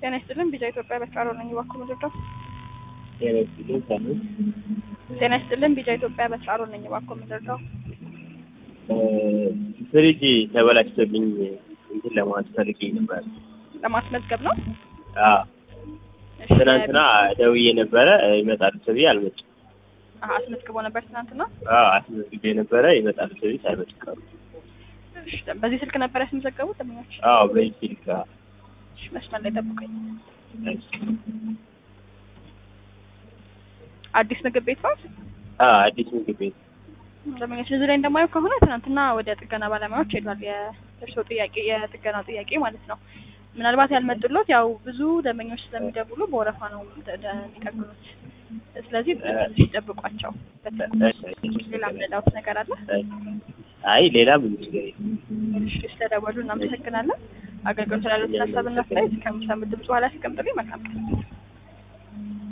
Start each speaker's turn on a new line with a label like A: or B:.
A: ጤና ይስጥልን ቢዛ ኢትዮጵያ በስራሮ ነኝ እባክዎ ምንድነው?
B: ጤና ይስጥልኝ ሳምንት
A: ጤና ይስጥልን ቢዛ ኢትዮጵያ በስራሮ ነኝ እባክዎ ምንድነው?
B: ፍሪጅ ተበላሽቶብኝ እንትን ለማለት ፈልጌ ነበር።
A: ለማስመዝገብ ነው።
B: አዎ
A: እሺ፣
B: ትናንትና ደውዬ ነበረ ይመጣሉ ተብዬ አልመጡም።
A: አሀ፣ አስመዝግቦ ነበር ትናንትና።
B: አዎ አስመዝግቤ ነበረ ይመጣሉ ተብዬ ሳይመጡ ቀሩ።
A: እሺ፣ በዚህ ስልክ ነበር ያስመዘገቡት ደንበኞች?
B: አዎ በዚህ ስልክ አዎ።
A: እሺ፣ መስመር ላይ ጠብቀኝ።
B: እሺ።
A: አዲስ ምግብ ቤት ነው።
B: አዎ አዲስ ምግብ ቤት
A: ደንበኞች እዚህ ላይ እንደማየው ከሆነ ትናንትና ወደ ጥገና ባለሙያዎች ሄዷል። የእርስዎ ጥያቄ የጥገና ጥያቄ ማለት ነው። ምናልባት ያልመጡሎት ያው ብዙ ደንበኞች ስለሚደውሉ በወረፋ ነው ደ- ደ- የሚጠግኑት። ስለዚህ ትንሽ ይጠብቋቸው። ሌላ ምንላውት ነገር አለ?
B: አይ ሌላ ምን ችግር የለም።
A: እሺ፣ ስለደወሉ እናመሰግናለን። አገልግሎት ስላሉት ሀሳብና አስተያየት ከሚሰሙት ድምጽ በኋላ ያስቀምጡልኝ። መልካም ቀን።